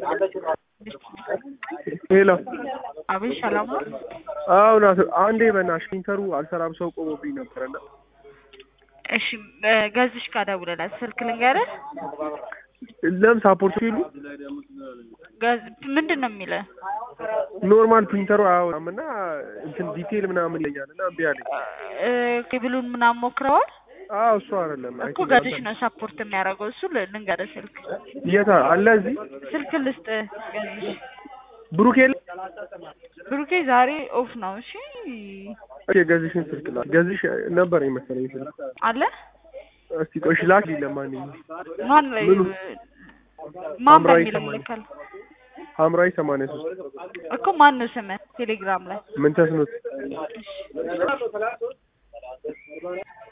ሄሎ አቤት ሰላም ነው? አዎ ናት። አንዴ በእናትሽ ፕሪንተሩ አልሰራም ሰው ቆሞብኝ ነበረና እሺ ገዝሽ ጋር ደውለላት ስልክ ልንገርህ። ለም ሳፖርት ሲሉ ገዝ ምንድን ነው የሚለው? ኖርማል ፕሪንተሩ አያወጣም እና እንትን ዲቴል ምናምን ይለኛል እና እምቢ አለኝ። እ ኬብሉን ምናምን ሞክረዋል አዎ እሱ አይደለም እኮ ገዝሽ ነው ሰፖርት የሚያደርገው እሱ ል- ልንገርህ ስልክ የታ አለ እዚህ ስልክ ልስጥ ገዝሽ ብሩክ የለ ብሩኬ ዛሬ ኦፍ ነው። እሺ ኦኬ ገዝሽን ስልክ ላክ ገዝሽ ነበር የመሰለኝ ስልክ አለ እስቲ ቆይ ላክ ለማንኛውም ማን ላይ ምኑ? ማን ሐምራዊ በሚለው ሰማንያ። ልካል ሐምራዊ ሰማንያ ሶስት እኮ ማን ነው ስምህ ቴሌግራም ላይ ምን ተስኖት